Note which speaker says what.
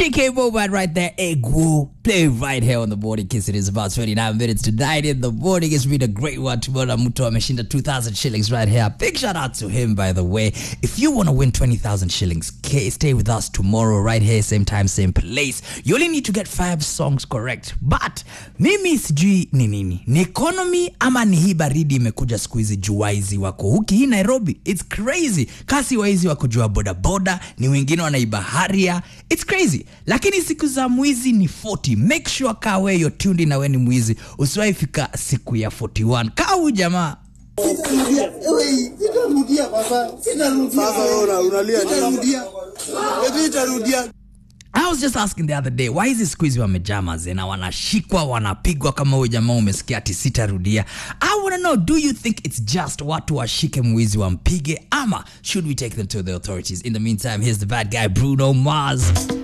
Speaker 1: AK Bobat right there. Egu. Play right here on the morning kiss. It is about 29 minutes to 9 in the morning. It's been a great one. Tomorrow Muto ameshinda 2,000 shillings right here. Big shout out to him, by the way. If you want to win 20,000 shillings, okay, stay with us tomorrow right here, same time, same place. You only need to get five songs correct. But mimi sijui ni nini, ni economy ama ni hii baridi imekuja siku hizi juu waizi wako huki hii Nairobi. It's crazy. Kasi waizi wako juu ya bodaboda, ni wengine wanaiba haria. It's crazy. Lakini siku za mwizi ni 40. Make sure kaa we you're tuned in na we ni mwizi. Usiwahi fika siku ya 41. Kaa huyu jamaa
Speaker 2: Sitarudia baba, sitarudia.
Speaker 3: Sasa wewe una- unalia nini?
Speaker 2: Sitarudia.
Speaker 3: Eti itarudia.
Speaker 1: I was just asking the other day why hizi siku hizi wamejaa mazee na wanashikwa wanapigwa kama huyo jamaa umesikia ati sitarudia i wanna know do you think it's just watu washike mwizi wampige ama should we take them to the authorities in the meantime here's the bad guy bruno mars